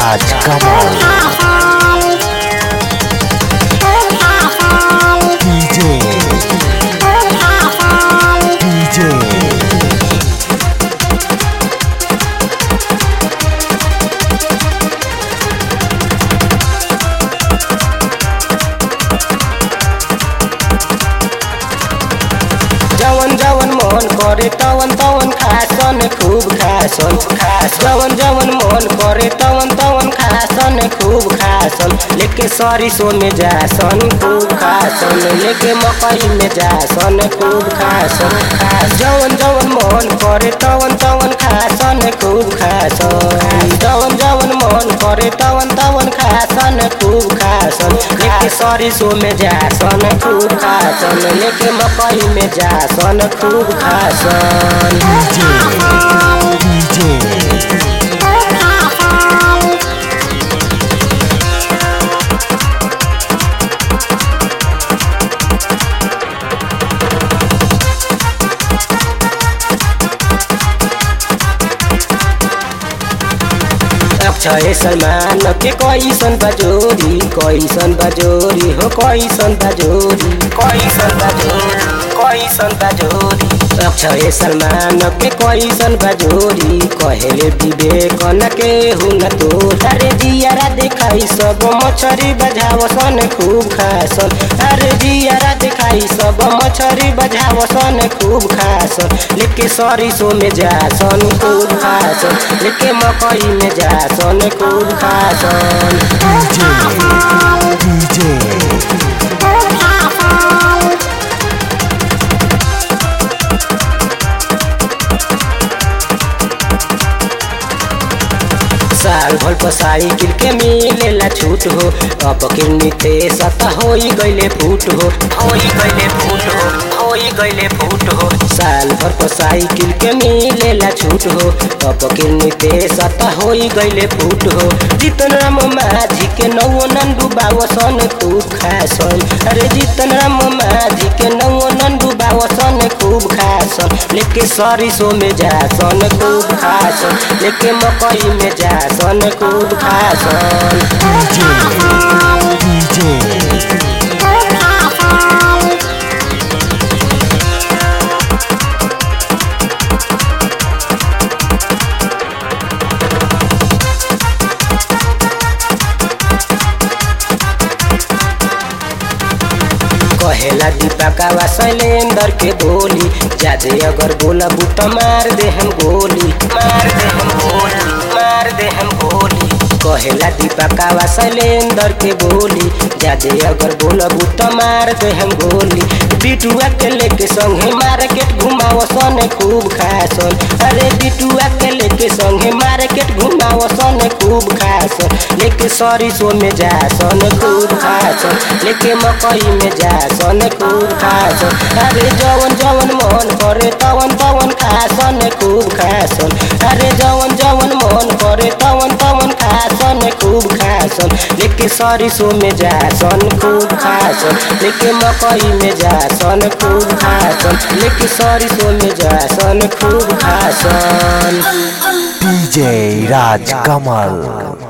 राज कमल DJ DJ जवन जवन मन करे तवन तवन खासन खूब खासन खास जवन जवन मन करे तवन तवन खासन खूब खासन लेके सरिसो में जासन खूब खासन लेके मकई में जासन खूब खासन खास जवन जवन मन करे तवन तवन खासन खूब खासन जवन जवन मन करे तवन तवन खासन खूब खासन लेके सरिसो में जासन खूब खासन लेके मकई में जासन खूब खासन डीजे डीजे अक्षय सलमान के कैसन बजोरी कैसन बजोरी हो कैसन बजोरी कैसन बजोरी कैसन बजोरी अक्षय सलमान के कैसन बजोरी कहेले विवेकन के हुन तो अरे जियारा देखाई सब मछरी बजावसन खूब खासन अरे जियारा देखाई सब मछरी बजावसन खूब खासन लेके सरिसो में जासन खूब खासन लेके मकई में जासन खूब खासन डीजे डीजे साल भर पर साइकिल के मिलेला छूट हो अब के निते सता होई गइले फूट हो होई गइले फूट हो होई गइले फूट हो साल भर पर साइकिल के मिलेला छूट हो अब के निते सता होई गइले फूट हो जितन राम माझी के नौ नंदू बावसन खूब खासन अरे जितन राम माझी के नौ नंदू बावसन खूब खासन लेके सरिसो में जासन खूब खासन लेके मकई में जासन खूब खासन डीजे डीजे कहेला दीपकावा शैलेंदर के बोली जादे अगर बोला बूटा मार दे हम गोली मार दे हम गोली मार दे हम गोली कहेला दीपकावा शैलेंदर के बोली जादे अगर बोला बूटा मार दे हम गोली बिटुआ के लेके संगे मार्केट घुमावसन खूब खासन अरे बिटुआ के लेके संगे मार्केट घुमावसन खूब खासन लेके सरिसो में जासन खूब खासन लेके मकई में जासन खूब खासन अरे जवन जवन मन करे तवन तवन खासन खूब खासन अरे जवन जवन मन करे तवन तवन खासन खूब खासन लेके सरिसो में जासन खूब खासन लेके मकई में जासन खूब खासन लेके सरिसो में जासन खूब खासन डीजे राज कमल